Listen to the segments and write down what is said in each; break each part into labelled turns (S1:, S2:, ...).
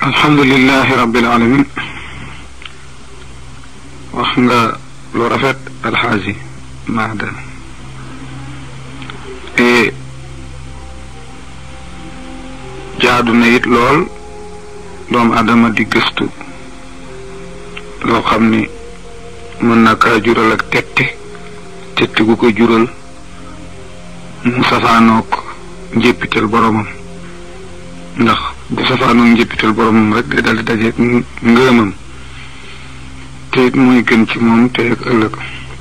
S1: alhamdulilahi rabbil alamin wax nga lu rafet alxaaji maadan e jaadu na it lool doomu adama di gëstu loo xam ni mën na kaa jural ak tette tette gu ko jural mu safaanoog njéppital boromam ndax bu safaanoog njéppital boromam rek day dal di dajeeg ngërëmam te it mooy gën ci moom te ak ëllëg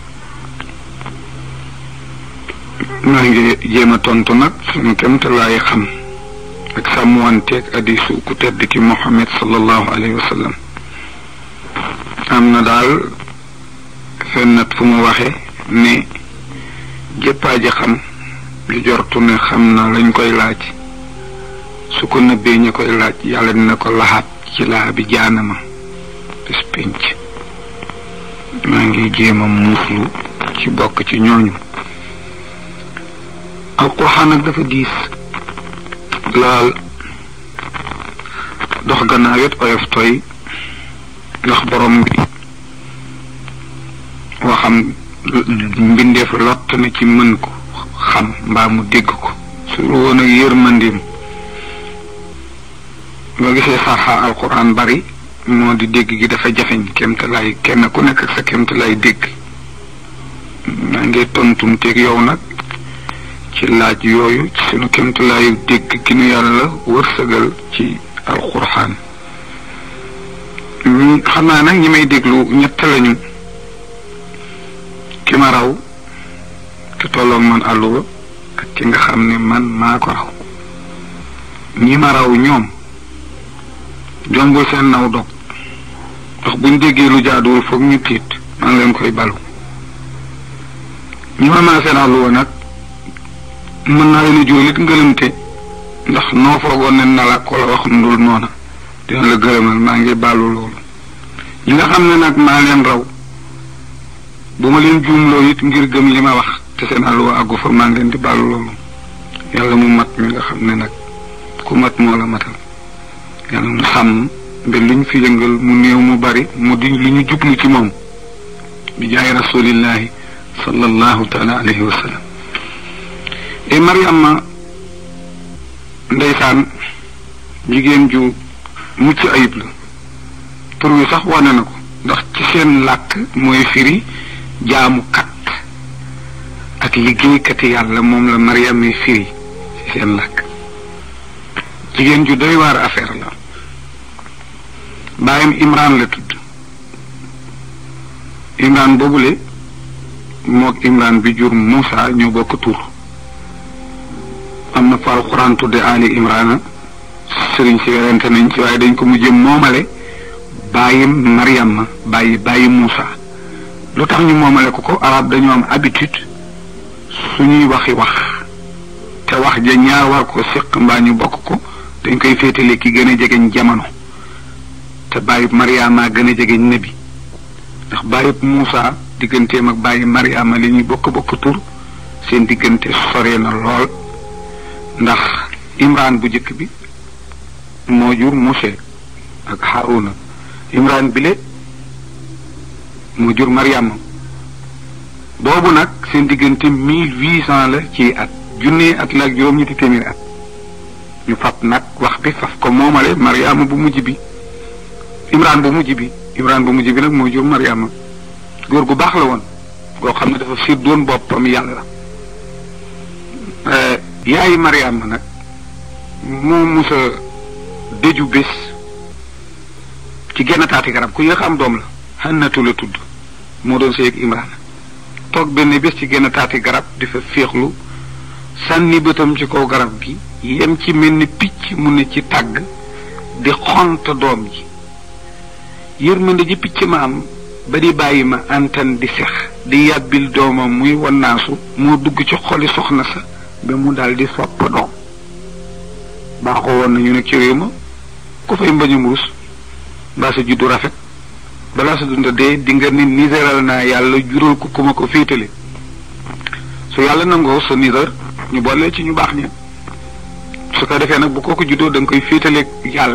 S1: maa ngi jéem a tontu nag suñu kem te laay xam ak sàmmanteeg hadiisu ku tedd ki Muhammad sallallahu alayhi wa sallam am na daal fennat fu mu waxe ne jëppaaji xam lu jortu ne xam na lañ koy laaj su ko nëbbee ña koy laaj yàlla dina ko laxaat ci laa bi jaanama bis pénc maa ngi jéem a muuslu ci bokk ci ñooñu alquran nag dafa diis laal dox gannaaw it oyof toy ndax borom bi waxam mbindeef lott na ci mën ko xam mbaa mu dégg ko su woon ak yërmandim boo gisee saxa alquran bari moo di dégg gi dafa jafeñ kemte lay kenn ku nekk ak sa kemte lay dégg maa ngi tontum teeg yow nag ci laaj yooyu ci sunu kemte laayu dégg gi nu yàlla wërsëgal ci alquran xam naa nag ñi may déglu ñett lañu ki ma raw ki tolloog man àlluwa ak ki nga xam ne man maa ko raw ñi ma raw ñoom jombul seen naw dog ndax buñ déggee lu jaaduwul foog ñu tiit maa ngi leen koy balu ñi ma maa seen àlluwa nag mën naa leen a jural it ngëlëmte ndax noo foogoon ne na la ko la wax ndul noona dina la gërëmal maa ngi baalu loolu ñi nga xam ne nag maa leen raw bu ma leen juumloo it ngir gëm li ma wax te seen àlluwa àggu fa maa ngi leen di baalu loolu yàlla mu mat mi nga xam ne nag ku mat moo la matal yàlla mu sàmm mbe lu ñu fi yëngal mu néew mu bari mu di lu ñu jublu ci moom bi jaay rasulillahi sallallahu taala alayhi wa sallam e Mariama ndeysaan jigéen ju mucc ayib la tur wi sax wane na ko ndax ci seen làkk mooy firi jaamu kat ak liggéeykati yàlla moom la Mariam yi firi ci seen làkk jigéen ju doy waar affaire la baayam Imran la tudd Imran boobule moog Imran bi jur Moussa ñoo bokk tur am na fa alxuraan tudde Ali Imrana sëriñ si werante nañ ci waaye dañ ko mujjee moomale bàyyi Mariam bàyyi bàyyi Moussa lu tax ñu moomale ko ko arab dañoo am habitude suñuy waxi wax te wax ja ñaar war ko séq mbaa ñu bokk ko dañ koy féetale ki gën a jegeñ jamono te bàyyi Mariama gën a jegeñ nabi ndax bàyyi Moussa digganteem ak bàyyi Mariama li ñuy bokk bokk tur seen diggante sore na lool ndax Imran bu njëkk bi moo jur Mousse ak Haruna Imran bile moo jur Mariama boobu nag seen diggante mille huit cent la ci at junne at la ak juróom-ñetti téeméeri at ñu fab nag wax bi faf ko moomale Mariama bu mujj bi Imran bu mujj bi Imran bu mujj bi nag moo jur Mariama góor gu baax la woon goo xam ne dafa fiir doon boppam yàlla yaayi Mariama nag moo musa dëju bés ci genn taati garab ku yéex am doom la xannatu la tudd moo doon sëy ak Imran toog benn bés ci genn taati garab di fa féexlu sànni bëtam ci kaw garab gi yem ci mel ni picc mu ne ci tàgg di xont doom ji yërmande ji picc ma am ba di bàyyi ma antan di sex di yàbbil doomam muy wannaasu moo dugg ci xoli soxna sa ba mu daal di sopp doom baaxoo woon nañu nag ci réew ma ku fay mbañum rus mbaa sa juddu rafet balaa sa dunda dee di nga ni niseral naa yàlla jural ko ku ma ko féetale su yàlla nangoo sa niser ñu boole ci ñu baax ña su ko defee nag bu kooku juddoo da nga koy féetaleeg yàlla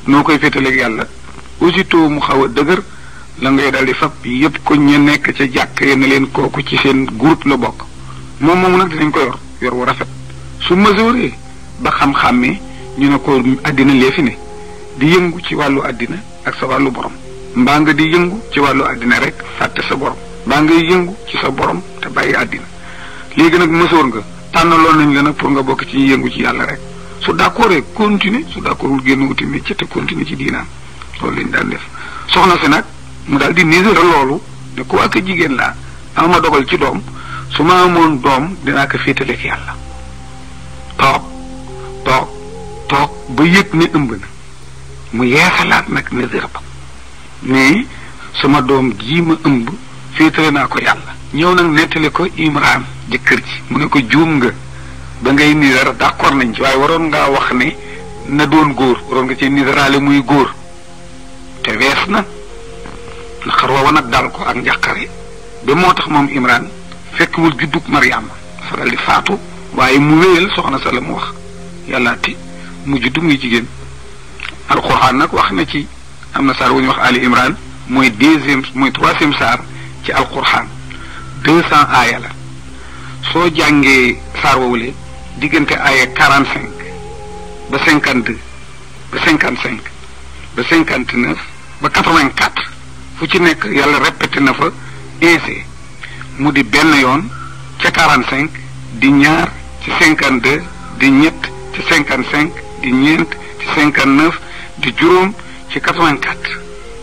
S1: noo koy féetaleeg yàlla aussitôt mu xaw a dëgër la ngay daal di fab yépp ko ña nekk ca jàkk ya ne leen kooku ci seen groupe la bokk moom moomu nag dinañ ko yor yor wu rafet su mesuré ba xam-xàmmee ñu ne ko àddina lee fi ne di yëngu ci wàllu àddina ak sa wàllu borom mbaa nga di yëngu ci wàllu àddina rek fàtte sa borom mbaa ngay yëngu ci sa borom te bàyyi àddina léegi nag mësoor nga tànnaloon nañ la nag pour nga bokk ci ñi yëngu ci yàlla rek su d'accord continuer su d'accordul génn wuti métier te continuer ci diinaam loolu lañ daan def soxna si nag mu daal di nisera loolu ne ku ak jigéen laa ama dogal ci doom su ma amoon doom dinaa ko féetaleeg yàlla toog toog toog ba yëg ne ëmb na mu yeesalaat nag nisera ba mais sama doom jii ma ëmb féetale naa ko yàlla ñëw nag nettali ko Imran jëkkër ji mu ne ko juum nga ba ngay nisera d'accord nañ ci waaye waroon ngaa wax ne na doon góor waroon nga ci niseraale muy góor te wees na naqar woowa nag dal ko ak njàqare ba moo tax moom Imran fekkwul juddug Mariama dafa dal di faatu waaye mu wéyal soxna sa la mu wax yàlla ti mu juddu muy jigéen alquran nag wax na ci am na saar wu ñuy wax Ali Imran mooy deuxième mooy troisième saar ci alquran deux cent aaya la soo jàngee saar woowule diggante aaya quarante cinq ba cinquante deux ba cinquante cinq ba cinquante neuf ba quatre vingt quatre fu ci nekk yàlla répété na fa ese mu di benn yoon ca quarante cinq di ñaar ci cinquante deux di ñett ci cinquante cinq di ñeent ci cinquante neuf di juróom ci quatre vingt quatre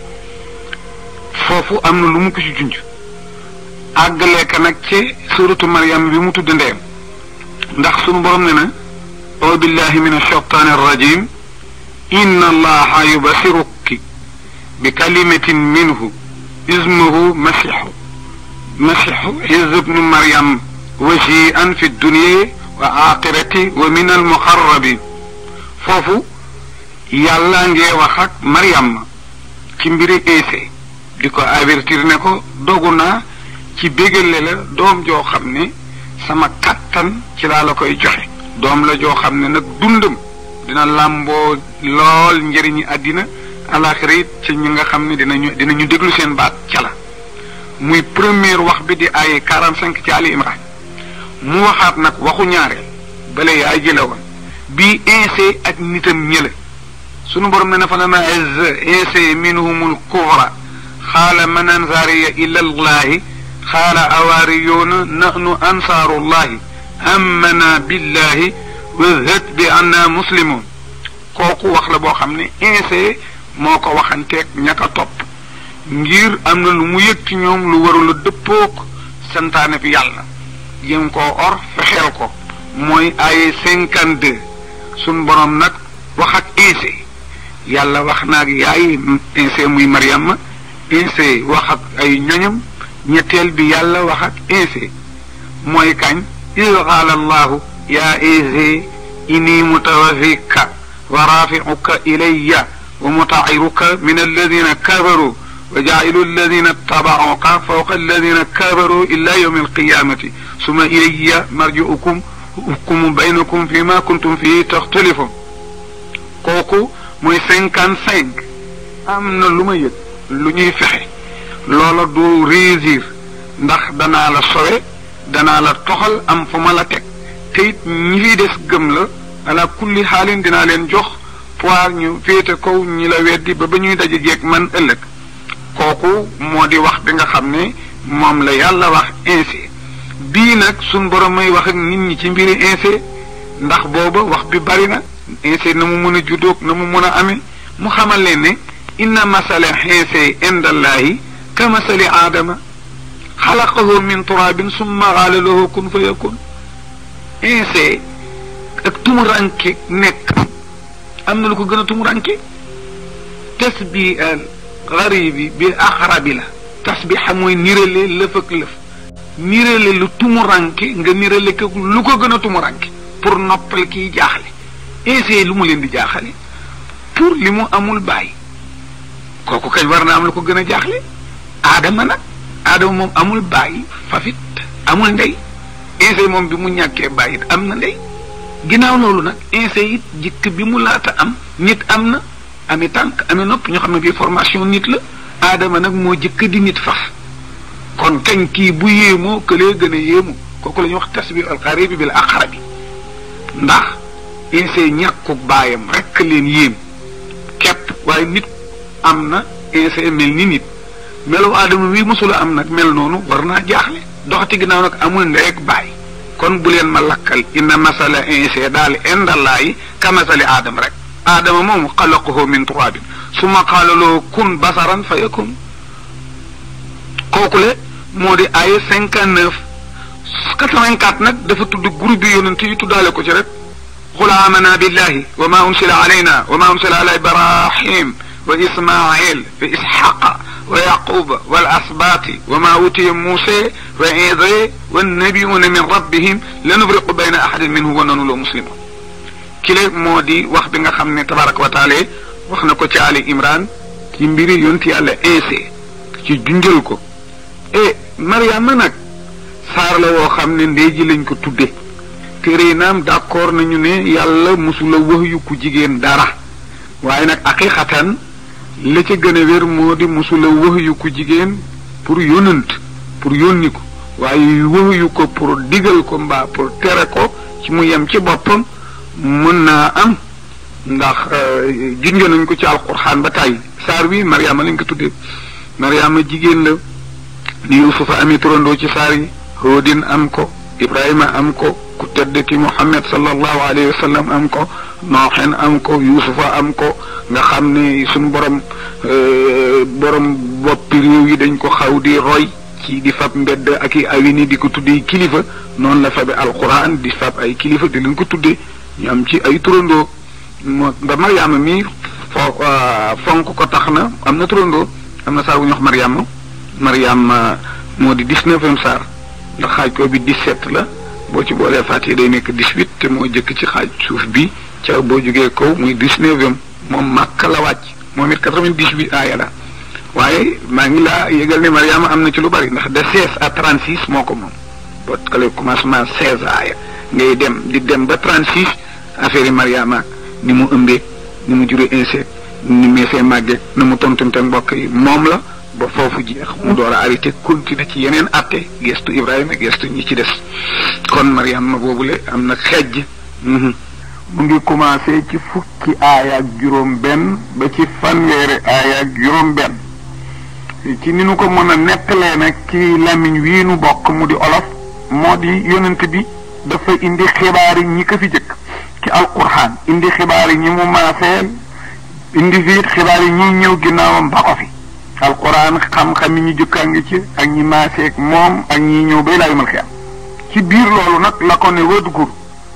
S1: foofu am na lu mu ko ci junj àggalee ka nag ci suratu Maryam bi mu tudd ndeyam ndax sunu borom ne na aw billahi min ashaytaani arrajim inna allaha yubasiruki bi kalimatin minhu ismuhu masihu masihu isa ibnu maryam wajian fi dunya wa axirati wa min almuqarrabin foofu yàlla ngee wax ak maryam ci mbiri Iise di ko avertir ne ko dogu naa ci bégale la doom joo xam ne sama kattan ci laa la koy joxe doom la joo xam ne nag dundam dina làmboo lool njëriñi àddina alaxira it ci ñi nga xam ne dinañu dinañu déglu seen baat ca la muy première wax bi di ay quarante cinq ci Ali Imran mu waxaat nag waxu ñaareel bale yaay jële woon bii Iise ak nitam ñële sunu borom ne na fa lama azza Iise minhumul kufra xaala man ansaariya ila allahi xaala awaariyuuna nahnu ansaarullahi amana billahi wazhat bi anna muslimun kooku wax la boo xam ne Iise moo ko waxanteeg ñaka topp ngir am na lu mu yëg ci ñoom lu warul a dëppook santaane bi yàlla jéem koo or fexeel ko mooy ay cinquante deux suñ borom nag wax ak Iise yàlla wax na ak yaay Iise muy Mariama Iise wax ak ay ñoñam ñetteel bi yàlla wax ak Iise mooy kañ id qaala allahu yaa Iise inni mutawafika wa rafiuka ilayya wa mutairuka min alladina kafaru wa jailu alladina tabauka fawqa alladina kafaru ila yawmi alqiyamati suma ilayya marjiukum hukumu baynakum fi ma kuntum fii taxtalifun kooku mooy cinquante cinq am na lu ma yëg lu ñuy fexe loola du réussir ndax danaa la sowe danaa la toxal am fu ma la teg te it ñi fi des gëm la ala kulli xaalin dinaa leen jox poir ñu féete kaw ñi la weddi ba ba ñuy daje jeeg man ëllëg kooku moo di wax bi nga xam ne moom la yàlla wax ainsi bii nag suñ borom may wax ak nit ñi ci mbiri ainsi ndax booba wax bi bari na ainsi na mu mën a juddoog na mu mën a amee mu xamal leen ne inna masala ainsi indallahi ka masali aadama xalaqahu min turabin summa qaala lahu kun fa yakun ainsi ak tumuranke nekk am na lu ko gën a tumuranke tasbi al garibi bi axrabi la tasbixa mooy nirale lëf ak lëf nirale lu tumuranke nga nirale ko lu ko gën a tumuranke pour noppal kiy jaaxle ainsi lu mu leen di jaaxale pour li mu amul bàyyi kooku kañ war na am lu ko gën a jaaxle aadama nag aadama moom amul bàyyi fafit amul ndey ainsi moom bi mu ñàkkee bàyyi am na ndey ginnaaw loolu nag ainsi it jikk bi mu laata am nit am na ami tànk ami nopp ñu xam ne bii formation nit la aadama nag moo jëkk di nit faf kon kañ kii bu yéemoo këlee gën a yéemu kooku la ñuy wax tasbih alxaribi bil aqrabi ndax insee ñàkku baayam rekk leen yéem képp waaye nit am na insee mel ni nit melu aadama wi mosula am nag mel noonu war naa jaaxle doxati ginnaaw nag amul ndeeg baay kon bu leen ma lakkal inna masala insee daal indallaayi ka masali aadama rek aadama moom xalaqahu min turaabin summa qaala lahu kun basaran fa yakun kooku le moo di ay cinquante neuf quatre-vingt-quatre nag dafa tudd groupe bi yonent yi tuddaale ko ci rek qul aamana billahi wa ma unsila alayna wa ma unsila ala ibrahim wa ismail wa ishaqa wa yaquba wal asbaati wa ma utiya muuse wa isa wannabiyuuna min rabbihim la nubriqu bayna ahadin minhum wa nanu loo muslimun kile moo di wax bi nga xam ne tabaraka wa taala wax na ko ci ali imran ci mbiri yonti yàlla insee ci junjal ko e mariama nag saar la woo xam ne ndey ji lañ ko tudde téere naam d'accord nañu ne yàlla musula wax yu ku jigéen dara waaye nag aqiqatan la ca gën a wér moo di musula wax yu ku jigéen pour yónnant pour yónni ko waaye wax yu ko pour digal ko mbaa pour tere ko ci mu yem ci boppam mën naa am ndax junjo nañ ko ci alquran ba tàyyi saar wi mariama lañ ko tuddee mariama jigéen la ni yusufa amee turandoo ci saar yi hóodin am ko ibrahima am ko ku tedd ki muhammad sallallahu alayhi wa sallam am ko nooxen am ko yusufa am ko nga xam ne suñu borom borom boppi réew yi dañ ko xaw di roy ci di fab mbedd ak i awini di ko tuddee kilifa noonu la fabe alquran di fab ay kilifa di leen ko tuddee ñu am ci ay turandoo moo ba mariama mi fo fonk ko tax na am na turandoo am na saar bu ñu wax mariama mariama moo di dix-neuvième saar ndax xaaj ko bi dix-sept la boo ci boolee fàttee day nekk dix-huit te moo jëkk ci xaaj suuf bi ca boo jógee kaw muy dix-neuvième moom màkk la wàcc moom it quatre-vingt-dix-huit aaya la waaye maa ngi laa yëgal ne mariama am na ci lu bari ndax de seize à trente-six moo ko moom boo xale commencement seize aaya ngay dem di dem ba trente-six affaire yi mariama ni mu ëmbee ni mu juree insecte ni meesee màggee na mu tontunte mbokk yi moom la ba foofu jeex mu door a arrêté continuer ci yeneen atte gestu Ibrahima gestu ñi ci des kon Mariama boobule am na xejj mu ngi commencé ci fukki aaya ak juróom benn ba ci fanweeri aaya ak juróom benn ci ni nu ko mën a nettalee nag ci làmmiñ wii nu bokk mu di olof moo di yonent bi dafa indi xibaar yi ñi ko fi jëkk ci alquran indi xibaar yi ñi mu maaseel indi fiit xibaar yi ñi ñëw ginnaawam ba ko fi alquran xam-xam yi ñu jëkkaa ngi ci ak ñi maaseeg moom ak ñi ñëw bay laa yumal xiyam ci biir loolu nag la ko ne wadgur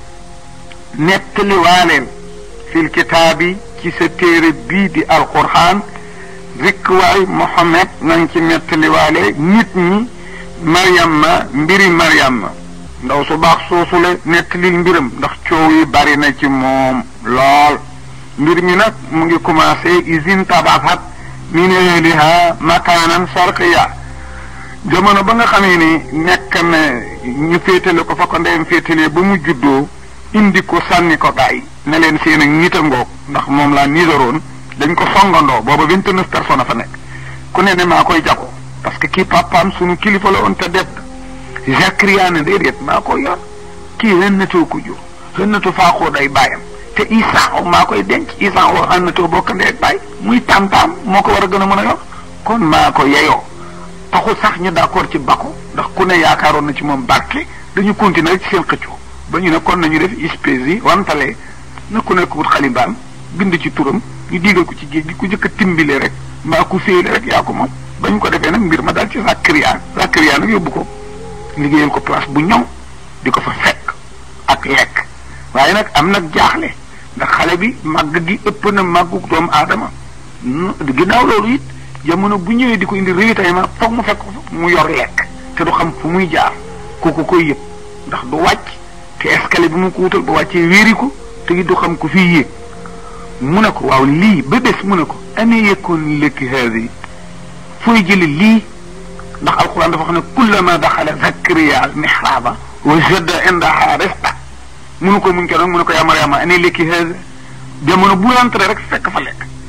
S1: nettali waaleel fil kitaabi ci sa téere bii di alquran rikk waay Mohammed nañ ci nettali waale nit ñi Mariama mbiri Mariama ndaw su baax soosule nettalil mbiram ndax coow yi bari na ci moom lool mbir mi nag mu ngi commencé usine tabaxat min ahliha makaanan sharqiya jamono ba nga xamee ni nekk na ñu féetale ko fa ko ndeyam féetalee ba mu juddoo indi ko sànni ko bàyyi ne leen seen ak nit a ngoog ndax moom laa nisaroon dañ ko songandoo booba vingt neuf personnes fa nekk ku ne ne maa koy jago parce que kii papaam sunu kilifa la woon te def Zakaria ne déedéet maa koy yor kii xënnatoo ko jur xënnatu faaxoo day bàyyam te Isaa maa koy denc Isaa oo xënnatoo bokk ndee ak bàyyi muy tam-tam moo ko war a gën a mën a yor kon maa ko yeyoo taxul sax ñu d'accord ci bako ndax ku ne yaakaaroon na ci moom barke dañu continuer ci seen xëccoo ba ñu ne kon nañu def espèce yi wantale na ku nekk wut xalimbaam bind ci turam ñu digal ko ci géej gi ku njëkk a timbile rek mbaa ku féele rek yaa ko moom ba ñu ko defee nag mbir ma daal ci Zakaria Zakaria nag yóbbu ko liggéeyal ko place bu ñëw di ko fa fekk ak lekk waaye nag am nag jaaxle ndax xale bi màgg gi ëpp na màggu doomu aadama ginnaaw loolu it jamono bu ñëwee di ko indi ravitaillement foog mu fekk mu yor lekk te du xam fu muy jaar kooku koy yëpp ndax du wàcc te escalier bi mu ko wutal ba wàccee wéeri ko te it du xam ku fii yéeg mu ne ko waaw lii ba bés mu ne ko ane yekkoon lekki haadi fooy jëli lii ndax alquran dafa xam ne kullama daxala zakariya al mihraba wajada indaha rizqa munu ko muñ ko doon mu ne ko yaa mariama ane lekki haadi jamono bu rentré rek fekk fa lekk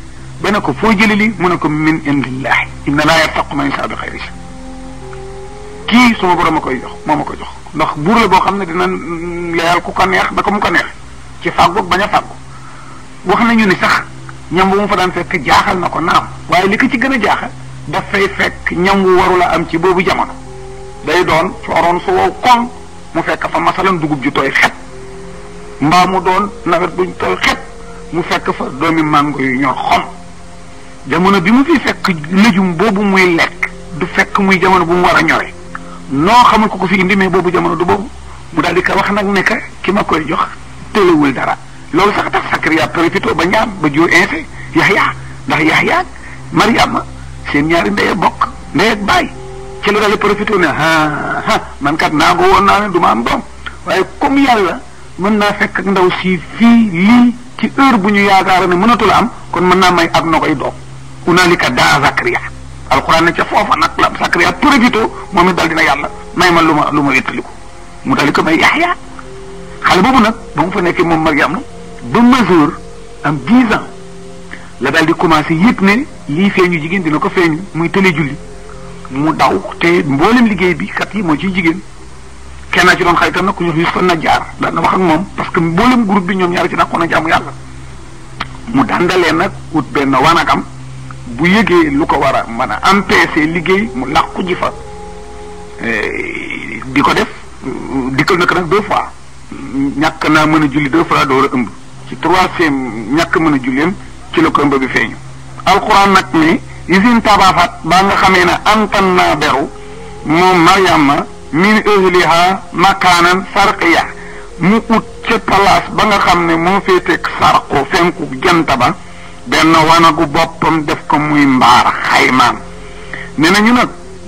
S1: ba ne ko foo jëli lii mu ne ko min indillahi inna laa yartaqu man yashaa bi xayri kii suma borom a koy jox moo ma ko jox ndax buur la boo xam ne dina leyal ku ko neex da ko mu ko neex ci fàggu bañ a fàggu wax nañu ni sax ñam bu mu fa daan fekk jaaxal na ko naam waaye li ko ci gën a jaaxal dafay fekk ñam wu warula am ci boobu jamono day doon cooroon su wow koŋ mu fekk fa masalan dugub ju tooy xet mbaa mu doon nawet buñ tooy xet mu fekk fa doomi màngo yu ñor xom jamono bi mu fi fekk lëjum boobu muy lekk du fekk muy jamono bu mu war a ñore noo xamul ko ko fi indi mais boobu jamono du boobu mu daal di ko wax nag ne que ki ma koy jox tëlewul dara loolu sax tax Sakariya profité ba ñaam ba jur inse Yaxya ndax Yaxya Mariama seen ñaari ndey bokk ndey ak baay ci la daal di profité ne ah ah man kat naa ko woon naa ne du ma am doom waaye comme yàlla mën naa fekk ak ndaw si fii lii ci heure bu ñu yaakaar ne mënatul am kon mën naa may ak na koy doom unaalika daa Sakariya alxuraan ne ca foofa nag la Sakariya profité moom it daal dina yàlla may ma lu ma lu ma wéttaliku mu daal di ko may Yaxya xale boobu nag ba mu fa nekkee moom Mariam ba majeur am dix ans la daal di commencé yëg ne lii feeñu jigéen dina ko feeñu muy tële julli mu daw te mboolem liggéey bi kat yi moo ciy jigéen kenn ci doon xaritam nag ku ñu wax Yusufa Najjaar daan na wax ak moom parce que mboolem groupe bi ñoom ñaari ci dàqoon a jaamu yàlla mu dandalee nag ut benn wanagam bu yëgee lu ko war a mën a empêcher liggéey mu làqu ji fa di ko def dikkal na ko nag deux fois ñàkk naa mën a julli deux fois door a ëmb ci troisième ñàkk mën a julleem ci la ko ëmb bi feeñu alxuraan nag ne isin tabafat ba nga xamee ne antan naa beru moom mariama min ahliha makaanan sarqiya mu ut ca place ba nga xam ne moo féeteeg sarqu fenku jant ba benn wanagu boppam def ko muy mbaar xaymaam ne nañu nag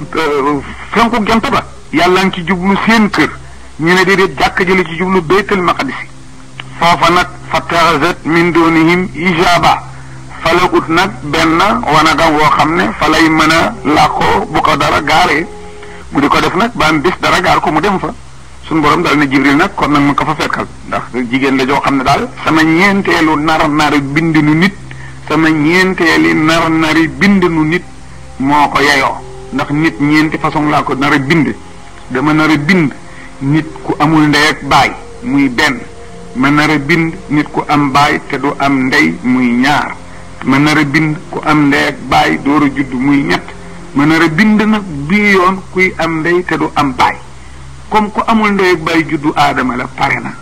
S1: fenku jant ba yàlla ngi ci jublu seen kër ñu ne déedéet jàkk jële ci jublu baytul maqdisi foofa nag fa taxasat min doonihim ijaba fa la ut nag benn wanagam woo xam ne fa lay mën a làqoo bu ko dara gaaree mu di ko def nag ba am bis dara gaar ko mu dem fa suñu borom daal ne jibril nag kon nag ma ko fa fekkal ndax jigéen la joo xam ne daal sama ñeenteelu nar nari bind nu nit sama ñeenteeli nar nari bind nu nit moo ko yeyoo ndax nit ñeenti façon laa ko nar a bind dama nar a bind nit ku amul ndey ak baay muy benn ma nar a bind nit ku am baay te du am ndey muy ñaar ma nar a bind ku am ndey ak baay door a judd muy ñett ma nar a bind nag bii yoon kuy am ndey te du am baay comme ku amul ndey ak baay juddu aadama la pare na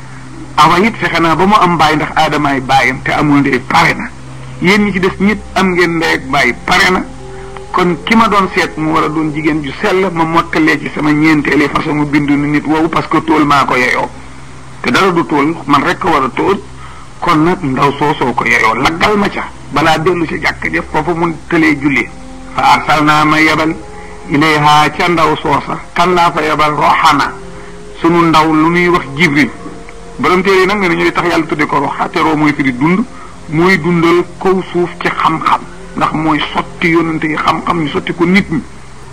S1: awa it fexe naa ba mu am baay ndax aadamaay baayam te amul ndey pare na yéen ñi ci des ñit am ngeen ndey ak baay pare na kon ki ma doon seet mu war a doon jigéen ju sell ma mottalee ci sama ñeenteeli façon mu bindu ni nit woowu parce que tool maa ko yeyoo te dara du tool man rek ko war a tool kon nag ndaw soosoo ko yeyoo laggal ma ca balaa dellu ci jàkk ja foofu mun tëlee julli fa arsal naa ma yebal ilayha ca ndaw soosa kan laa fa yebal roxana sunu ndaw lu ñuy wax jibril borom téere yi nag ne nañu di tax yàlla tudde ko roxa te roo mooy fi di dund mooy dundal kaw suuf ci xam-xam ndax mooy sotti yonante yi xam-xam ñu sotti ko nit ñi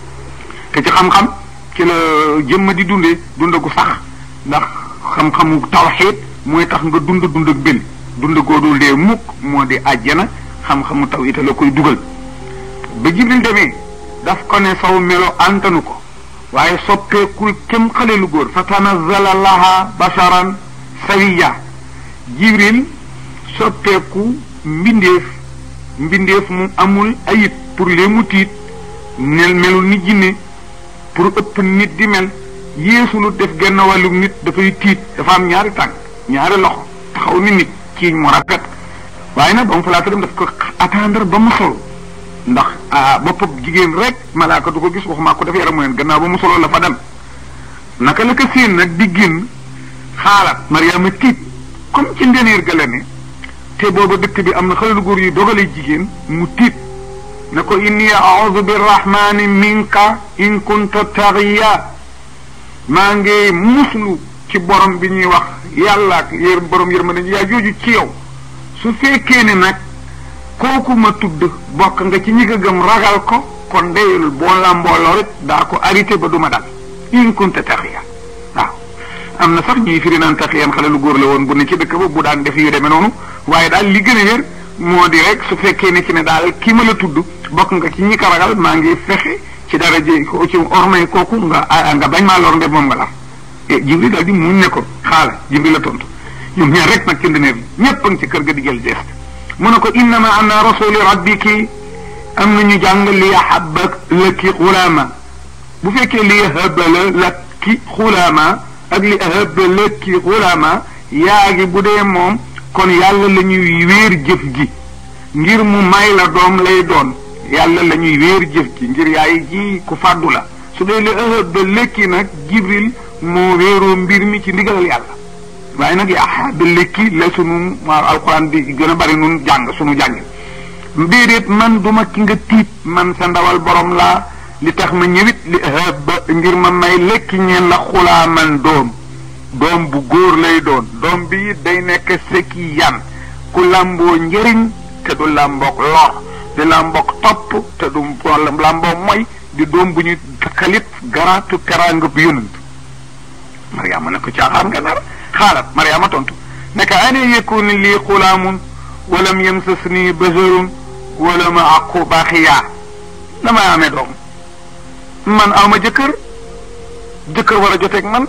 S1: te ci xam-xam ci la jëmma di dundee dund gu sax ndax xam-xamu tawxiid mooy tax nga dund dund ak benn dund goodul dee mukk moo di àjjana xam-xamu taw ita la koy dugal ba jibril demee daf ko ne saw melo antanu ko waaye soppeekul kem xale lu góor fa tanazala laha basharan sawiya jibril soppeeku mbindeef mbindeef mu amul ayib pour lee mu tiit nel melul ni jinne pour ëpp nit di mel yéesulu def genn wàllu nit dafay tiit dafa am ñaari tànk ñaari loxo taxaw ni nit ciiñ mu rafet waaye nag ba mu fa laata dem daf ko attendre ba mu solo ndax boppam jigéen rek malaaka du ko gis waxumaa ko def yaram mu neen gannaaw ba mu solo la fa dem naka la ko séen nag di génn xaalaat Mariama tiit comme ci ndeneer ga la ne te booba dëkk bi am na xale lu góor yu dogale jigéen mu tiit ne ko inni a'udhu birrahmani minka in kunta taxiya maa ngi muslu ci borom bi ñuy wax yàlla ak yër borom yërmande yaa jooju ci yow su fekkee ne nag kooku ma tudd bokk nga ci ñi ko gëm ragal ko kon deyul boo la mbooloo rek daa ko arrêté ba duma dal in kunta taxiya waaw am na sax ñuy firi naan taxiyan xale lu góor la woon bu ne ci dëkk ba bu daan def yu demee noonu waaye daal li gën a wér moo di rek su fekkee ne ci ne daal kii ma la tudd bokk nga ci ñi ko ragal maa ngi fexe ci dara ji ko ci ormay kooku nga nga bañ maa lor nde moom nga lar e jibril daal di muñ ne ko xaala jibril la tontu ñoom ñaar rek nag ci ndëneer bi ñëpp a ngi ci kër ga di jël geste mu ne ko innama ana rasuli rabbiki am na ñu jàng li yahabba laki xulaama bu fekkee li yahabba laki xulaama ak li yahabba laki xulaama yaa gi bu dee moom kon yàlla la ñuy wéer jëf ji ngir mu may la doom lay doon yàlla la ñuy wéer jëf ji ngir yaay ji ku fàddu la su dee li yahabba laki nag jibril moo wéeroo mbir mi ci ndigalal yàlla waaye nag yaa ba lékki la sunu waaw alxuraan di gën a bari nun jàng sunu jàng mbéeréet man du ma ki nga tiit man sa ndawal borom laa li tax ma ñëwit li ba ngir ma may lekki ñeen la xulaa man doom doom bu góor lay doon doom bi it day nekk sëkki yan ku làmboo njëriñ te du làmboog lor di làmboog topp te du làmboo moy di doom bu ñu takkalit garaatu teraanga bu yonent Mariama ne ko caaxaan nga nar xaalat Mariama tontu naka ana yakunu lii xulaamun walam yamsasni basharun wala ma aqu baaxiyaa damay amee doom man aw ma jëkkër jëkkër war a joteeg man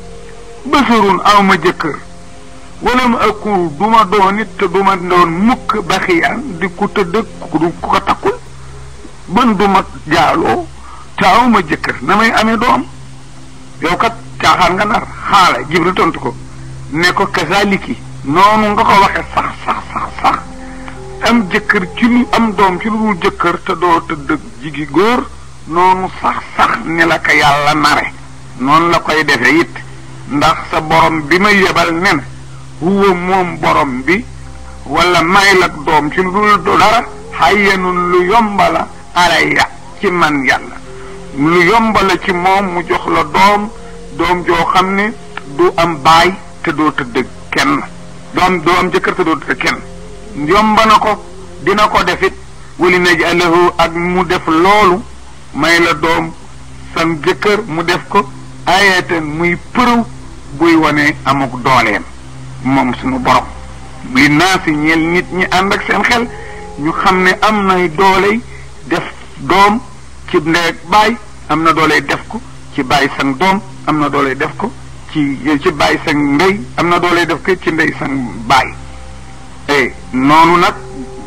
S1: basharun aw ma jëkkër wala ma aqu du ma doon it te du ma doon mukk baaxiyaan di ku tëdd ku ko takkul ban du ma jaaloo te aw ma jëkkër na may amee doom yow kat caaxaan nga nar xaala jibril tontu ko ne ko kazaliki noonu nga ko waxe sax sax sax sax am jëkkër ci lu am doom ci lu dul jëkkër te doo tëdd jigi góor noonu sax sax ni la ko yàlla nare noonu la koy defe it ndax sa borom bi ma yebal ne na huwa moom borom bi wala may lak doom ci lu dul dara xayyanun lu yombala alayya ci man yàlla lu yombala ci moom mu jox la doom doom joo xam ne du am baay te doo tëdd kenn doom doo am jëkkër te doo tëdd kenn yomba na ko dina ko defit wali naj'alahu ak mu def loolu may la doom sam jëkkër mu def ko ayatan muy përëw buy wane amuk dooleem moom suñu borom li naa si ñeel nit ñi ànd ak seen xel ñu xam ne am nay dooley def doom ci ndey ak baay am na dooley def ko ci baay sang doom am na dooley def ko ci ci baay sang ndey am na dooley def ko ci ndey sang baay eh noonu nag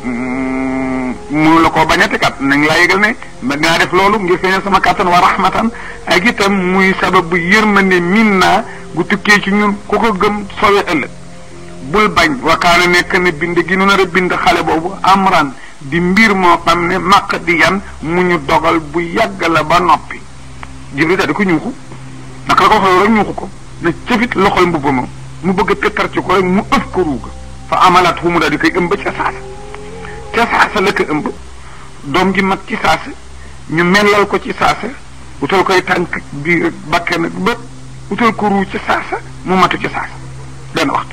S1: mënu la koo bañati kat nañ laa yëgal ne ma dinaa def loolu ngir feeñal sama kàttan wa rahmatan ak itam muy sabab bu yërmande min naa gu tukkee ci ñun ku ko gëm sowe ëllëg bul bañ wakaana nekk ne bind gi nu nar a bind xale boobu amran di mbir moo xam ne maq di yan mu ñu dogal bu yàgg la ba noppi jibril daal di ko ñuuxu naka la ko waxee rek ñuuxu ko ne cëfit loxol mbubb ma mu bëgg a pétar ci ko rek mu ëf ko ruuga fa amalat fu mu daal di koy ëmb ca saasa ca saasa la ko ëmb doom ji mat ci saasa ñu mellal ko ci saasa utal koy tànk biir bakke nag bët utal ko ruu ci saasa mu matu ci saasa benn waxtu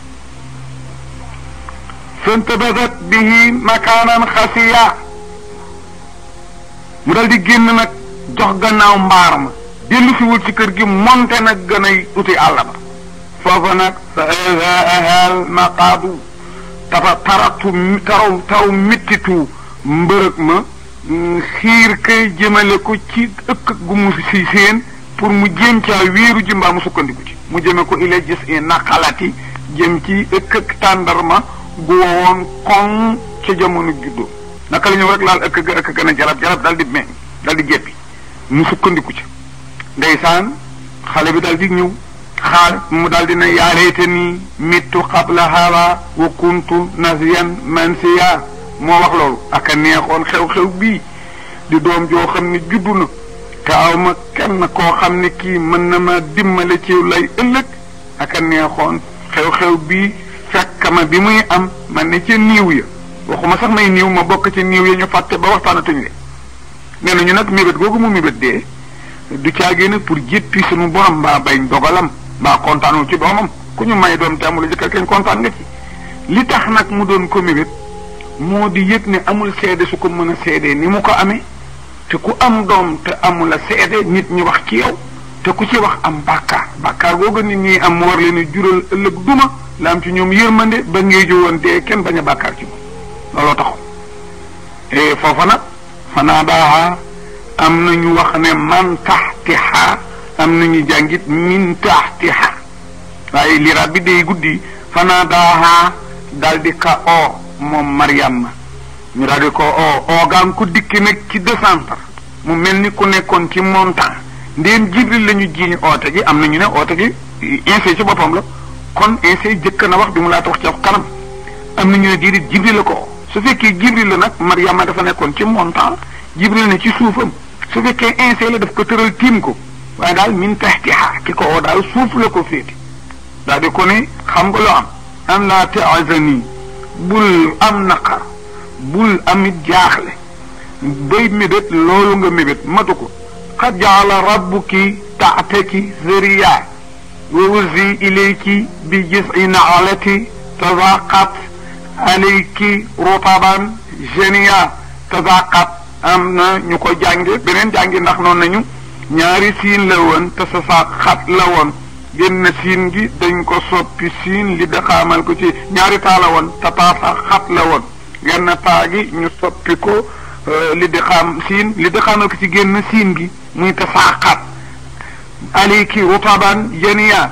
S1: fantabadat bihi makaanan xasiya mu dal di génn nag jox gannaaw mbaar ma dellu si wul ci kër gi monte nag gën a uti àll ba foofa nag fa ahal maqaadu tafa taratu taraw taw mittitu mbërëg ma xiir kay jëmale ko ci ëkk gu mu si seen pour mu jéem caa wéeru ji mbaa mu sukkandiku ci mu jëme ko ila gis i naqalati jëm ci ëkk ak tàndarma gu wowoon koŋ ca jamono juddoo naka la ñëw rek laal ëkk ga ëkk gën a jarab jarab dal di meñ dal di jeppi mu sukkandiku ci ndeysaan xale bi dal di ñëw xaal mu dal di ne yaalayte nii mittu qabla hawa wa kuntu nasiyan mansiya moo wax loolu aka neexoon xew-xew bii di doom joo xam ne juddu na te aw ma kenn koo xam ne kii mën na ma dimmale ci lay ëllëg aka neexoon xew-xew bii fekk ma bi muy am man ne ca niiw ya waxuma sax may niiw ma bokk ci niiw ya ñu fàtte ba waxtaanatuñ le nee nañu nag mébét googu mu mébét dee du caagee nag pour jéppi suñu borom mbaa bañ dogalam mbaa kontaanul ci doomam ku ñu may doom te amul jëkkër kenn kontaan nga ci li tax nag mu doon ko mébét moo di yëg ne amul seede su ko mën a seedee ni mu ko amee te ku am doom te amul a seede nit ñi wax ci yow te ku ci wax am bàkkaar bàkkaar googu nit ñi am mu war leen a jural ëllëg duma la am ci ñoom yërmande ba ngay jowoon dee kenn bañ a bàkkaar ci moom looloo taxu e foofa nag fanaadaaha am na ñu wax ne man taxtiha am na ñu jàngit min taxtiha waaye liraat bi day guddi fanaadaaha daal di ka o moom Mariama ñu daal di ko o oogaan ku dikki nag ci descendre mu mel ni ku nekkoon ci montant ndéem jibril la ñu jiiñ oote gi am na ñu ne oote gi insee ci boppam la kon insee jëkk na wax bi mu laata wax ci kanam am na ñu ne diirit jibril la ko su fekkee jibril la nag Mariama dafa nekkoon ci montant jibril ne ci suufam su fekkee insee la daf ko tëral tiim ko waaye daal min taxtiha ki ko oo daal suuf la ko féete daal di ko ne xam nga loo am an laa taazani bul am naqar bul amit jaaxle bay mébét loolu nga mébét matu ko qad jaala rabbuki taataki zariya wa uzi ilayki bi jisi naalati tazaqat alayki rutaban jenia tazaqat am na ñu ko jànge beneen jàngi ndax noonu nañu ñaari siin la woon te sa saaq xat la woon génn siin gi dañ ko soppi siin li daxaamal ko ci ñaari taa la woon te taa sax xat la woon genn taa gi ñu soppi ko li daxaam siin li daxaamal ko ci génn siin gi muy te saa xat aliki rutaban jenia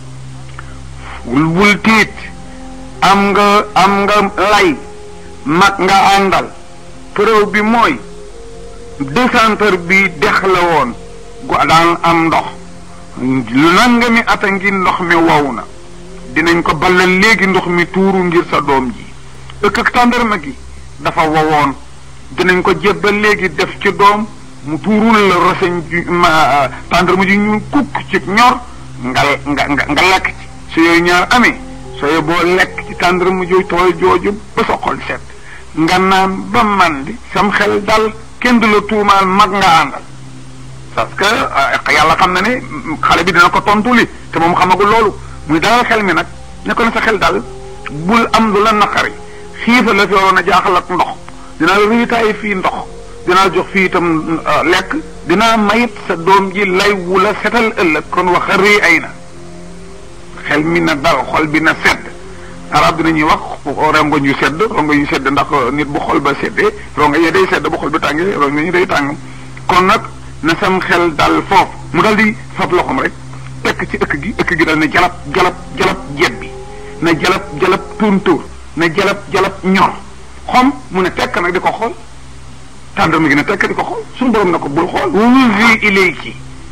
S1: wul tiit am nga am nga lay mag nga àndal preuve bi mooy décentre bi dex la woon gu daan am ndox lu nanga mi ata ngi ndox mi wow na dinañ ko ballal léegi ndox mi tuuru ngir sa doom ji ëkk ak tàndarma gi dafa wowoon dinañ ko jébbal léegi def ci doom mu tuurul la roseñ ju ma tàndarma ji ñuul kukk ci ñor nga nga nga lekk ci su yooyu ñaar amee sooy boo lekk ci tàndarma jooju tooy jooju ba sa xol set nga naan ba mandi sam xel dal kenn du la tuumaal mag nga àndal parce que yàlla xam na ne xale bi dina ko tontu li te moom xamagul loolu muy dalal xel mi nag ne ko ne sa xel dal bul am lu la naqari xiifa la fi waroon a jaaxal ak ndox dinaa riitaay fii ndox dinaa jox fii itam lekk dinaa mayit sa doom ji lay wu la setal ëllëg kon wax rii ay na xel mi na dal xol bi na sedd arab dinañuy wax rongoñ yu sedd rongoñ yu sedd ndax nit bu xol ba seddee rongoñ yi day sedd bu xol bi tàngee rongoñ yi day tàng kon nag na sam xel dal foofu mu dal di fab loxoom rek tekk ci ëkk gi ëkk gi dal ne jalab jalab jalab jeet bi na jalab jalab tóontóor na jalab jalab ñor xom mu ne tekk nag di ko xool tàndarma gi ne tekk di ko xool suñu borom na ko bul xool wuzi ilayki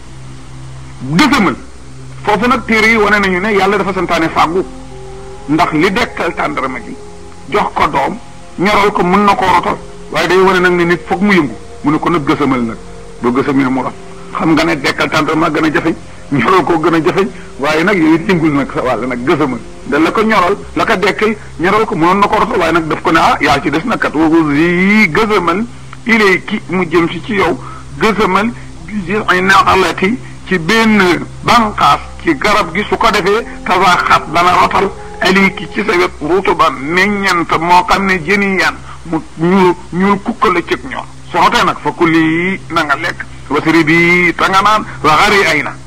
S1: dëgëmal foofu nag téere yi wane nañu ne yàlla dafa santaane fàggu ndax li dekkal tàndarma gi jox ko doom ñoral ko mën na koo rotal waaye day wane nag ne nit foog mu yëngu mu ne ko nag gësamal nag boo gësamee mu rot xam nga ne dekkal tàndarma gën a jafeñ ñoral ko gën a jafeñ waaye nag yooyu it yëngul nag sa wàll nag gësamal da la ko ñoral la ko dekkal ñoral ko mënoon na ko rotal waaye nag daf ko ne ah yaa ci des nag kat woo yi gësamal ilay ki mu jëm si ci yow gësamal bi ay naalati ci benn banqaas ci garab gi su ko defee tasaxat dana rotal aliki ci sa wet rutuban meññant moo xam ne jëni yan mu ñuul ñuul kukka la cëg ñor su rotee nag fa kulli na nga lekk wasiri bi ta nga naan waxari ay na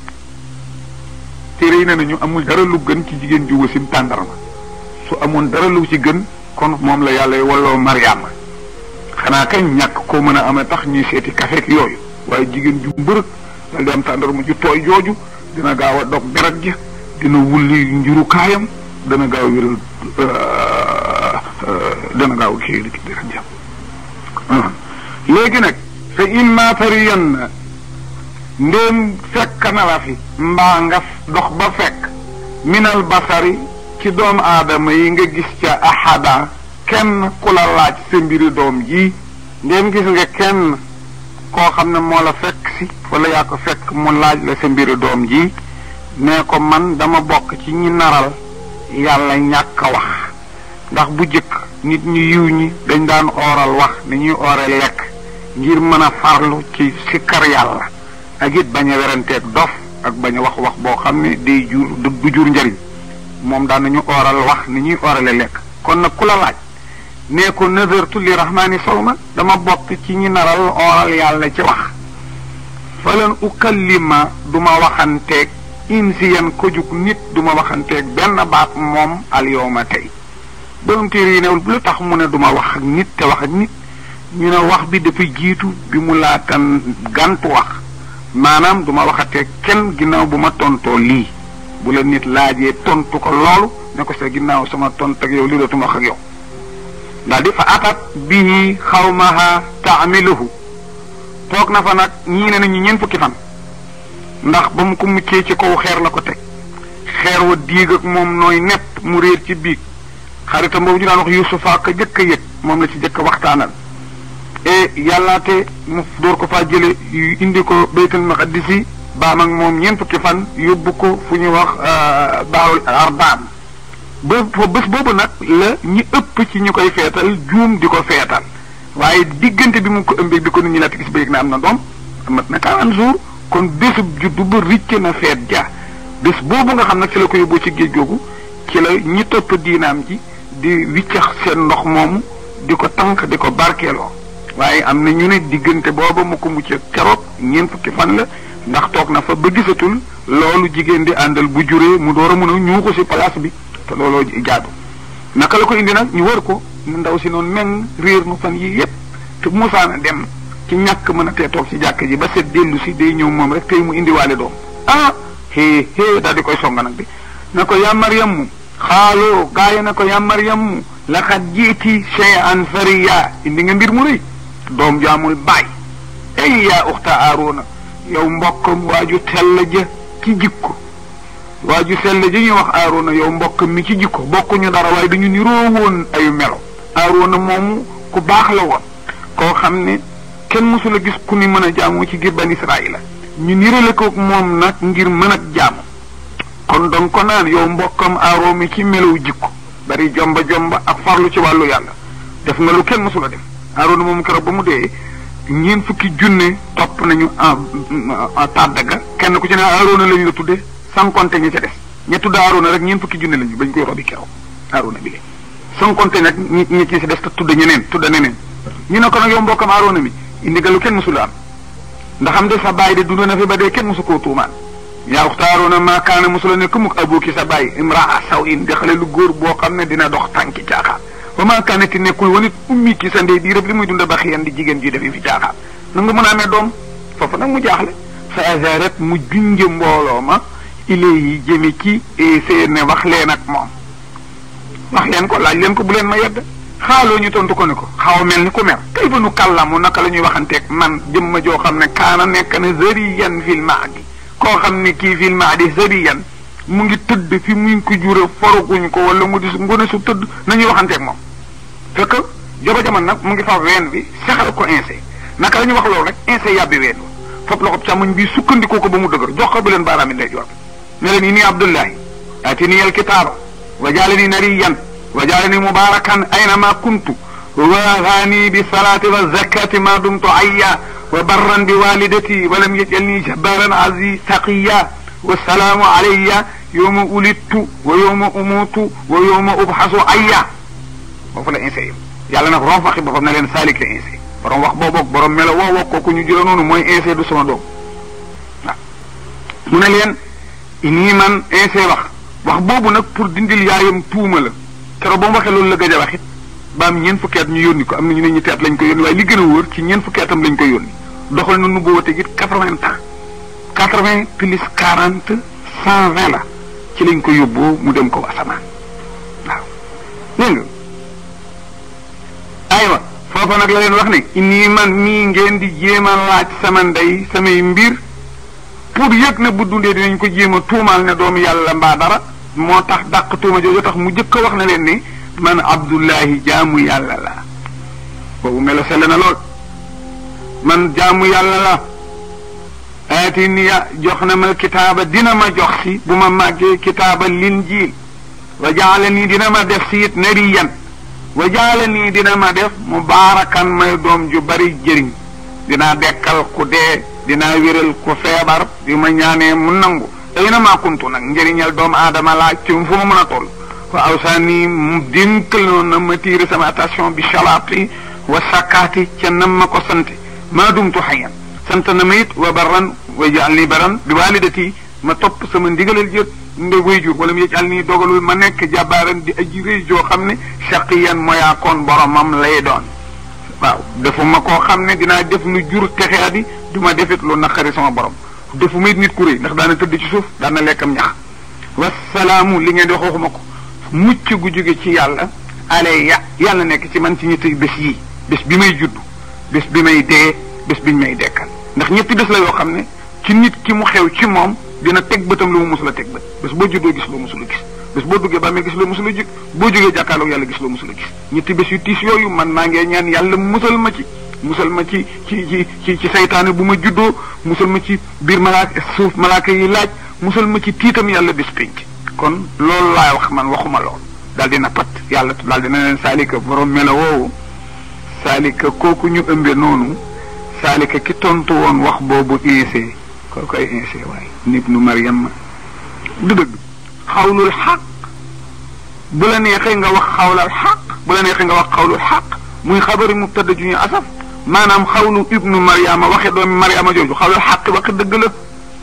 S1: téere yi ne nañu amul dara lu gën ci jigéen ju wasin tàndarma su amoon dara lu ci gën kon moom la yàlla walloo Mariama xanaa kañ ñàkk koo mën a amee tax ñuy seeti kafeek yooyu waaye jigéen ju mbërëg dal di am tàndarma ju tooy jooju dina gaaw a dog deret ja dina wulli njurukaayam dana gaaw wéral dana gaaw kii li deret ja léegi nag fa imma tariyan ndéem fekk na la fi mbaa nga dox ba fekk minal basari ci doomu aadama yi nga gis ca ahada kenn ku la laaj sa mbiri doom ji ndéem gis nga kenn koo xam ne moo la fekk si wala yaa ko fekk mu laaj la sa mbiri doom ji nee ko man dama bokk ci ñi naral yàlla ñàkk a wax ndax bu jëkk nit ñu yiw ñi dañ daan ooral wax ni ñuy oore lekk ngir mën a farlu ci sikkar yàlla ak it bañ a weranteeg dof ak bañ a wax wax boo xam ne day jur du jur njariñ moom daan nañu ooral wax ni ñuy oorale lekk kon nag ku la laaj nee ko nazartu li rahmaani sawma dama bokk ci ñi naral ooral yàlla ci wax falan ukallima duma waxanteeg insiyan ko jug nit duma waxanteeg benn baat moom al yawma tey borom téere yi newul lu tax mu ne duma wax ak nit te wax ak nit ñu ne wax bi dafa jiitu bi mu laatan gàntu wax maanaam duma waxatee kenn ginnaaw bu ma tontoo lii bu la nit laajee tontu ko loolu ne ko sa ginnaaw sama tont ak yow lii dootuma wax ak yow daal di fa atat bihi xawmaha taamiluhu toog na fa nag ñii ne nañu ñeent fukki fan ndax ba mu ko muccee ci kaw xeer la ko teg xeer wa diig ak moom nooy nepp mu réer ci biig xaritam boobu ñu daan wax yusufa ka jëkk a yëg moom la ci jëkk waxtaanal e yàllaate mu door ko faa jële indi ko baytul maqdisi baam ak moom ñeent fukki fan yóbbu ko fu ñu wax baarul arbaam ba fa bés boobu nag la ñi ëpp ci ñu koy feetal juum di ko feetal waaye diggante bi mu ko ëmbee bi ko nit ñi laata gis ba yëg na am na doom amat na quarante jours kon bésub juddu ba ricc na feet ja bés boobu nga xam nag ci la ko yóbboo ci géej googu ci la ñi topp diinaam ji di wiccax seen ndox moomu di ko tànk di ko barkeeloo waaye am na ñu ne diggante booba mu ko mucc keroog ñeent fukki fan la ndax toog na fa ba gisatul loolu jigéen di àndal bu juree mu door a mën a ñuuxu si place bi te looloo jaadu naka la ko indi nag ñu wër ko nu ndaw si noonu meng réer nu fan yii yépp te musaana dem ci ñàkk mën a tee toog ci jàkk ji ba set dellu si day ñëw moom rek tey mu indiwaale doom ah hee hee daal di koy songa nag bi na ko yaa Maryam mu xaaloo gaaya na ko yaa Maryam mu laqad jiiti shay'an fariya indi nga mbir mu rëy doom jaamul baay ay yaa uxta Aarona yow mbokkam waaju tell ja ci jikko waaju sell ji ñuy wax Aarona yow mbokk mi ci jikko bokkuñu dara waaye dañu niroo woon ayu melo Aarona moomu ku baax la woon koo xam ne kenn mësula gis ku ni mën a jaamu ci giir ban Israaïla ñu nirale ko moom nag ngir mën a jaamu kon donc ko naan yow mbokkam Aarona mi ci melow jikko bari jomba jomba ak farlu ci wàllu yàlla def nga lu kenn mësula def Aarona moomu keroog ba mu dee ñeent fukki junne topp nañu tàddaga kenn ku ci ne Aarona lañu la tudde sans compter ñi ca des ña tudd Aarona rek ñeent fukki junne lañu bañ koy robi keroog Aarona bi le sans compter nag ñi ñi ci des te tudd ñeneen tudd neneen ñu ne ko nag yow mbokkam Aarona mi indi ga lu kenn mësula am ndax am de sa baay de dund na fi ba dee kenn mësu koo tuumaan yaa uxta Aarona maa kaana mësula ne mukk abuki sa baay imraa saw in di xale lu góor boo xam ne dina dox tànki caaxaan wa maa kaanati nekkul wanit ummi ki sa ndey di rëb li muy dunda ba xiyan di jigéen ji defi fi caaxaan na nga mën a amee doom foofu nag mu jaaxle fa azarat mu junje mbooloo ma ilayhi jëme ci seen ne wax leen ak moom wax leen ko laaj leen ko bu leen ma yedd xaaloo ñu tontu ko ne ko xaw mel ni ku mer kay ba nu kàllamu naka la ñuy waxanteeg man jëm ma joo xam ne kaana nekk na zariyan fil maadi koo xam ne kii fil maadi zariyan mu ngi tëdd fi mu ko jure foruguñ ko wala mu di ngone su tëdd nañuy waxanteeg moom fekk joba jaman nag mu ngi fa ween bi sexal ko insee naka la ñuy wax loolu rek insee yàbbi ween fop loxob càmmoñ bi sukkandikoo ko ba mu dëgër jox ko bi leen baaraami ndey joor ne leen inni abdullahi atini alkitaaba wa jaalani nariyan wa jaalani mubarakan aynama kuntu wa haani bi salaati wa zakati ma dumtu ayya wa barran bi walidati wa lam yajalni jabbaran azi taqiya wa salaamu alayya yowma ulittu wa yowma umutu wa yowma ubxasu ayya foofu la insee yam yàlla nag ron faxi boppam ne leen saalik la insee borom wax booboog borom melo woo woo kooku ñu jëla noonu mooy insee du sama doom waaw mu ne leen nii man insee wax wax boobu nag pour dindil yaayam tuuma la keroog ba mu waxee loolu la gëj a wax it ba am ñeent fukki at ñu yónni ko am na ñu ne ñu teet lañ ko yónni waaye li gën a wóor ci ñeent fukki atam lañ ko yónni doxal na nu boobu it quatre-vingts ans quatre-vingts plus quarante cent vingt la ci lañ ko yóbboo mu dem ko asamaan waaw dégg nga aywa foofa nag la leen wax ne nii man mii ngeen di jéem a laaj sama ndey samay mbir pour yëg ne bu dundee dinañ ko jéem a tuumaal ne doomu yàlla mbaa dara moo tax dàq tuuma jooju tax mu jëkk a wax na leen ni man abdullahi jaamu yàlla la boobu melo sell na lool man jaamu yàlla la aati niya jox na ma kitaaba dina ma jox si bu ma màggee kitaaba linjiil wa jaala nii dina ma def si it nariyan wa jaala nii dina ma def mubaarakan may doom ju bari jëriñ dinaa dekkal ku dee dinaa wéral ku feebar di ma ñaanee mu nangu ay na maa kuntu nag njëriñal doomu aadama laa ci fu ma mën a toll wa awsaani mu dénkal noonu na ma tiire sama attention bi salaati wa sakkaati ca nam ma ko sant maa dumtu xayan sant na ma it wa barran wa jaal ni baran bi walidati ma topp sama ndigalal jët nde wayjur wala mu yëjal nii dogalul ma nekk jàbbaaran di aji rëy joo xam ne shaqiyan moyaa koon boromam lay doon waaw defuma koo xam ne dinaa def lu jur texea di du ma defit lu naqari sama borom defuma it nit ku rëy ndax daana tëdd ci suuf daana lekkam ñax wasalaamu li ngeen di wax waxuma ko mucc gu jóge ci yàlla alayya yàlla nekk ci man ci ñetti bés yii bés bi may judd bés bi may dee bés biñ may dekkal ndax ñetti bés la yoo xam ne ci nit ki mu xew ci moom dina teg bëtam lu mu musula teg bët bés boo juddoo gis loo musula gis bés boo duggee ba mee gis loo musula jug boo jógee jàkkaarloog yàlla gis loo musula gis ñetti bés yu tiis yooyu man maa ngee ñaan yàlla musal ma ci musal ma ci ci ci ci ci saytaane bu ma juddoo musal ma ci biir malaaka suuf malaaka yi laaj musal ma ci tiitam yàlla bés pénc kon loolu laay wax man waxuma lool daal dina pat yàlla daal dina leen saalika borom mela woowu saalika kooku ñu ëmbe noonu saalika ki tontu woon wax boobu insee koo koy insee waaye nit nu Mariam du dëgg xawlul xaq bu la neexee nga wax xawlal xaq bu la neexee nga wax xawlul xaq muy xabari mubtada ju ñu asaf maanaam xawlu ibnu Mariama waxe doomi Mariama jooju xawlul xaq waxe dëgg la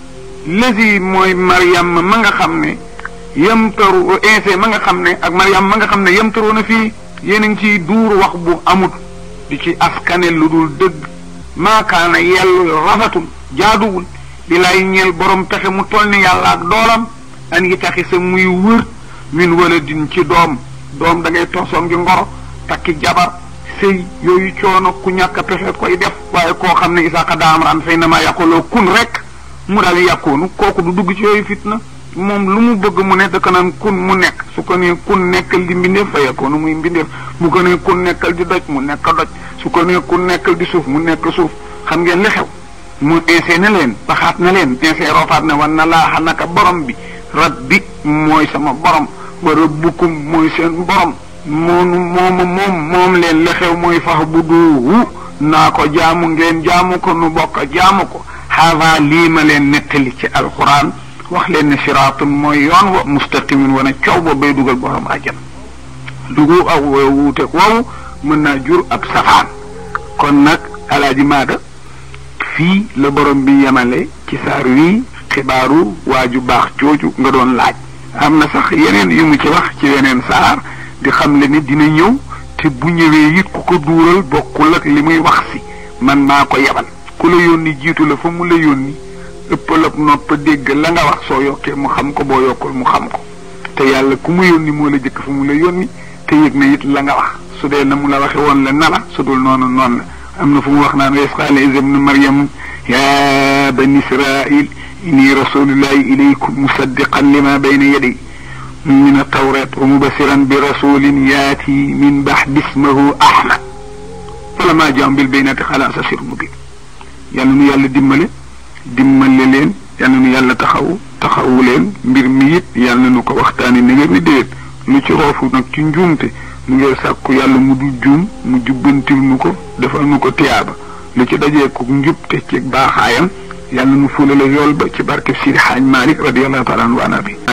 S1: lesi mooy Mariam ma nga xam ne yamtaru insee ma nga xam ne ak Mariam ma nga xam ne yamtaru na fii yéen a ngi ciy duur wax bu amut di ci askane lu dul dëgg maakaana yellu rafetul jaaduwul di lay ñeel borom pexe mu toll ni yàlla ak doolam an yi taxi sa muy wër min wala din ci doom doom da ngay toosoon ngi ngoro takki jabar sëy yooyu coono ku ñàkk pexe koy def waaye koo xam ne isaaka daamran fay na ma yàquloo kun rek mu daal yàqoonu kooku du dugg ci yooyu fitna moom lu mu bëgg mu ne dëkk naan kun mu nekk su ko nee kun nekkal di mbindeef fa yàqoonu muy mbindeef mu ko nee kun nekkal di doj mu nekk doj su ko nee kun nekkal di suuf mu nekk suuf xam ngeen li xew mu insee na leen baxaat na leen insee roofaat ne wan na laaxa naka borom bi rabbi mooy sama borom wa rabbukum mooy seen borom moonu mooma moom moom leen la xew mooy fax bu duuhu naa ko jaamu ngeen jaamu ko nu bokk jaamu ko xaava lii ma leen nettali ci alquran wax leen ne siraatun mooy yoon wa mustaqimin wana coow ba bay dugal borom àjjan dugu ak wuute woowu mën naa jur ab safaan kon nag alaaji maada fii la borom bi yemale ci saar wii xibaaru waaju baax jooju nga doon laaj am na sax yeneen yu mu ci wax ci yeneen saar di xam le ni dina ñëw te bu ñëwee it ku ko duural bokkul ak li muy wax si man maa ko yebal ku la yónni jiitu la fa mu la yónni ëppal ab nopp dégg la nga wax soo yokkee mu xam ko boo yokkul mu xam ko te yàlla ku mu yónni moo la jëkk fa mu la yónni te yëg na it la nga wax su dee na mu la waxe woon la na la su dul noonu noonu la am na fu mu wax naan wa qaala Iisa ibnu Maryam yaa bani Israa'iil inni rasuulullaahi ilaykum musaddiqan limaa bayna yaday min at-tawraat wa mubashiran bi rasuulin yaatii min ba'di ismihi Ahmad falammaa jaa'ahum bil bayyinaati qaala haazaa sihrun mubiin yàlla nu yàlla dimbale dimbale leen yàlla nu yàlla taxawu taxawu leen mbir mi it yàlla nu ko waxtaanee ni ngeen di déet lu ci roofu nag ci njuumte mu ngi sàkku yàlla mu du juum mu jubbantil nu ko defal nu ko tiyaaba lu ci dajee ko njub te ci baaxaayam yàlla nu fulale yool ba ci barke Sidi Xaaj Malik radiyallahu taala anhu wa nabi